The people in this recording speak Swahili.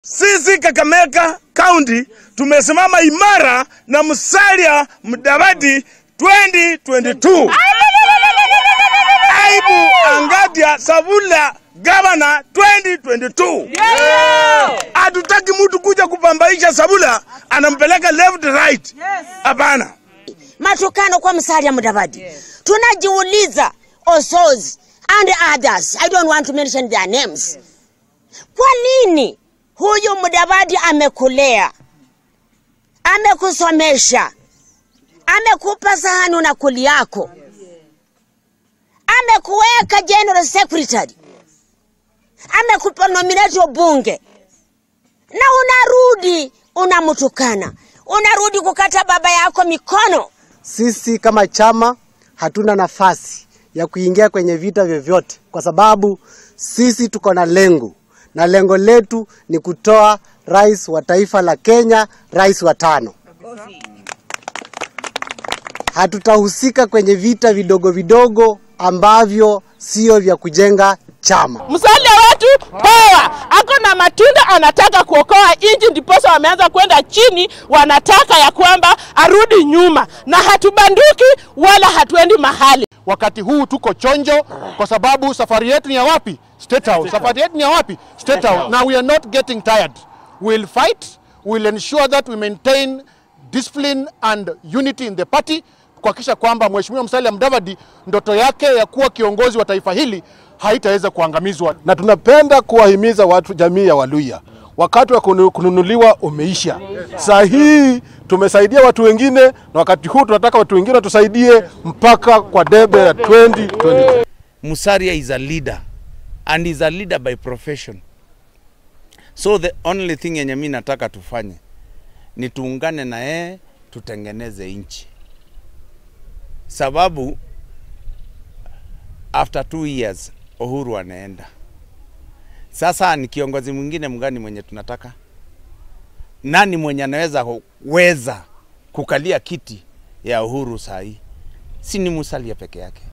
Sisi Kakamega County tumesimama imara na Musalia Mudavadi 2022. Aibu Angadia Savula gavana 2022. Hatutaki mtu kuja kupambaisha Savula anampeleka left right. Hapana. matukano kwa Musalia Mudavadi. Tunajiuliza Osozi and others, I don't want to mention their names. Kwa nini huyu Mudavadi amekulea, amekusomesha, amekupa sahani unakuli yako, amekuweka general secretary, amekupa nominate bunge, na unarudi unamtukana, unarudi kukata baba yako mikono. Sisi kama chama hatuna nafasi ya kuingia kwenye vita vyovyote, kwa sababu sisi tuko na lengo, na lengo letu ni kutoa rais wa taifa la Kenya, rais wa tano. Hatutahusika kwenye vita vidogo vidogo ambavyo sio vya kujenga chama. Musalia wetu poa, ako na matunda, anataka kuokoa nchi, ndiposa wameanza kwenda chini, wanataka ya kwamba arudi nyuma, na hatubanduki wala hatuendi mahali. Wakati huu tuko chonjo kwa sababu safari yetu ni ya wapi? State House. Safari yetu ni ya wapi? State House. Now we are not getting tired. We'll fight. We'll ensure that we maintain discipline and unity in the party kuhakikisha kwamba Mheshimiwa Musalia Mudavadi ndoto yake ya kuwa kiongozi wa taifa hili haitaweza kuangamizwa. na tunapenda kuwahimiza watu jamii ya Waluya, wakati wa kunu- kununuliwa umeisha. Saa hii tumesaidia watu wengine, na wakati huu tunataka watu wengine watusaidie mpaka kwa debe ya 2022. Musalia is a leader and is a leader by profession. So the only thing yenye mi nataka tufanye ni tuungane na yeye tutengeneze nchi, sababu after two years Uhuru anaenda. Sasa ni kiongozi mwingine mgani mwenye tunataka? Nani mwenye anaweza weza kukalia kiti ya Uhuru saa hii? Si ni Musalia peke yake.